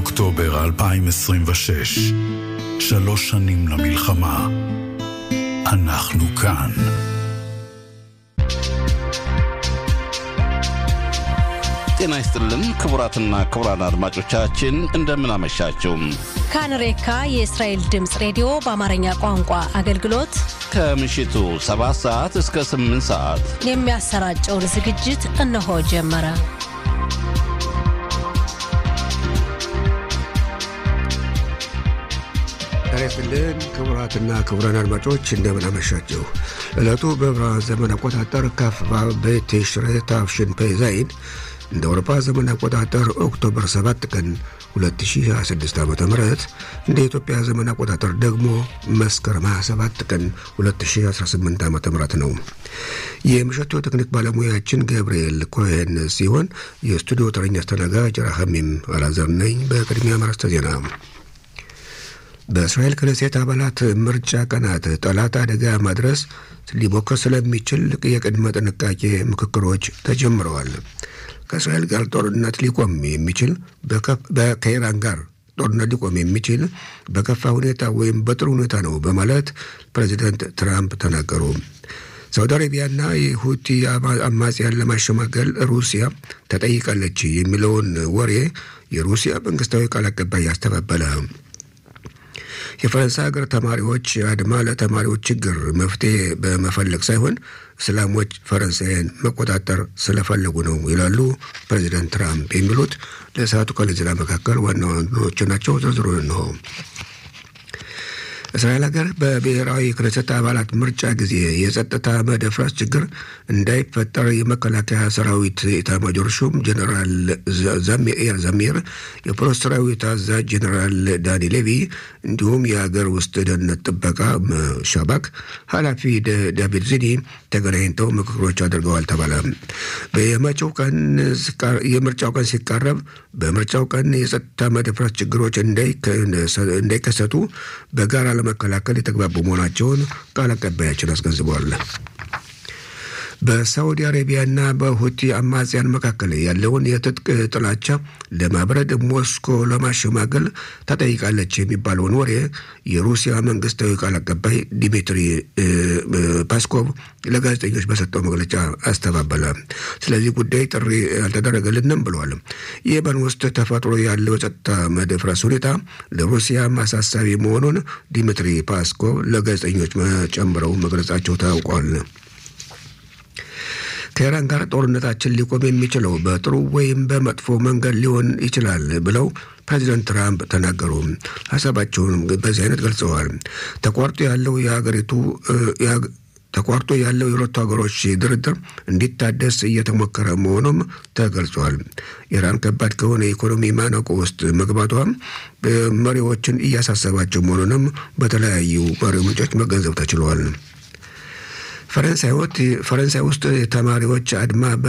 באוקטובר 2026, שלוש שנים למלחמה. אנחנו כאן. ጤና ይስጥልን ክቡራትና ክቡራን አድማጮቻችን እንደምን አመሻችሁ። ካንሬካ የእስራኤል ድምፅ ሬዲዮ በአማርኛ ቋንቋ አገልግሎት ከምሽቱ 7 ሰዓት እስከ 8 ሰዓት የሚያሰራጨውን ዝግጅት እነሆ ጀመረ። ጤና ይስጥልን ክቡራትና ክቡራን አድማጮች እንደምን አመሻችሁ። ዕለቱ በዕብራውያን ዘመን አቆጣጠር ካፍ በቤት ቲሽሬ ታፍሽን ፔዛይን እንደ አውሮፓ ዘመን አቆጣጠር ኦክቶበር 7 ቀን 2026 ዓ ም እንደ ኢትዮጵያ ዘመን አቆጣጠር ደግሞ መስከረም 27 ቀን 2018 ዓ ም ነው። የምሽቱ ቴክኒክ ባለሙያችን ገብርኤል ኮሄን ሲሆን የስቱዲዮ ተረኛ አስተናጋጅ ራሐሚም አላዘር ነኝ። በቅድሚያ ማርስተ ዜና በእስራኤል ክነሴት አባላት ምርጫ ቀናት ጠላት አደጋ ማድረስ ሊሞክር ስለሚችል የቅድመ ጥንቃቄ ምክክሮች ተጀምረዋል። ከእስራኤል ጋር ጦርነት ሊቆም የሚችል ከኢራን ጋር ጦርነት ሊቆም የሚችል በከፋ ሁኔታ ወይም በጥሩ ሁኔታ ነው በማለት ፕሬዚደንት ትራምፕ ተናገሩ። ሳውዲ አረቢያና የሁቲ አማጽያን ለማሸማገል ሩሲያ ተጠይቃለች የሚለውን ወሬ የሩሲያ መንግስታዊ ቃል አቀባይ ያስተባበለ። የፈረንሳይ ሀገር ተማሪዎች አድማ ለተማሪዎች ችግር መፍትሄ በመፈለግ ሳይሆን እስላሞች ፈረንሳይን መቆጣጠር ስለፈለጉ ነው ይላሉ ፕሬዚደንት ትራምፕ። የሚሉት ለሰዓቱ ከለ ዜና መካከል ዋና ዋናዎቹ ናቸው። ዝርዝሩን እንሆ። እስራኤል ሀገር በብሔራዊ ክነሰት አባላት ምርጫ ጊዜ የጸጥታ መደፍረስ ችግር እንዳይፈጠር የመከላከያ ሰራዊት ኤታማዦር ሹም ጀኔራል ዛሜር ዛሜር፣ የፖሊስ ሰራዊት አዛዥ ጀኔራል ዳኒ ሌቪ እንዲሁም የሀገር ውስጥ ደህንነት ጥበቃ ሻባክ ኃላፊ ዳቪድ ዚኒ ተገናኝተው ምክክሮች አድርገዋል ተባለ። በመጪው ቀን የምርጫው ቀን ሲቃረብ በምርጫው ቀን የጸጥታ መደፍረስ ችግሮች እንዳይከሰቱ በጋራ ለመከላከል የተግባቡ መሆናቸውን ቃል አቀባያችን አስገንዝበዋል። በሳዑዲ አረቢያና በሁቲ አማጽያን መካከል ያለውን የትጥቅ ጥላቻ ለማብረድ ሞስኮ ለማሸማገል ተጠይቃለች የሚባለውን ወሬ የሩሲያ መንግስታዊ ቃል አቀባይ ዲሚትሪ ፓስኮቭ ለጋዜጠኞች በሰጠው መግለጫ አስተባበለ። ስለዚህ ጉዳይ ጥሪ አልተደረገልንም ብለዋል። የመን ውስጥ ተፈጥሮ ያለው የጸጥታ መደፍረስ ሁኔታ ለሩሲያ አሳሳቢ መሆኑን ዲሚትሪ ፓስኮቭ ለጋዜጠኞች ጨምረው መግለጻቸው ታውቋል። ከኢራን ጋር ጦርነታችን ሊቆም የሚችለው በጥሩ ወይም በመጥፎ መንገድ ሊሆን ይችላል ብለው ፕሬዚደንት ትራምፕ ተናገሩ። ሀሳባቸውንም በዚህ አይነት ገልጸዋል። ተቋርጦ ያለው የሀገሪቱ ተቋርጦ ያለው የሁለቱ ሀገሮች ድርድር እንዲታደስ እየተሞከረ መሆኑም ተገልጿል። ኢራን ከባድ ከሆነ የኢኮኖሚ ማነቆ ውስጥ መግባቷ መሪዎችን እያሳሰባቸው መሆኑንም በተለያዩ መሪ ምንጮች መገንዘብ ተችሏል። ፈረንሳይ ውስጥ ተማሪዎች አድማ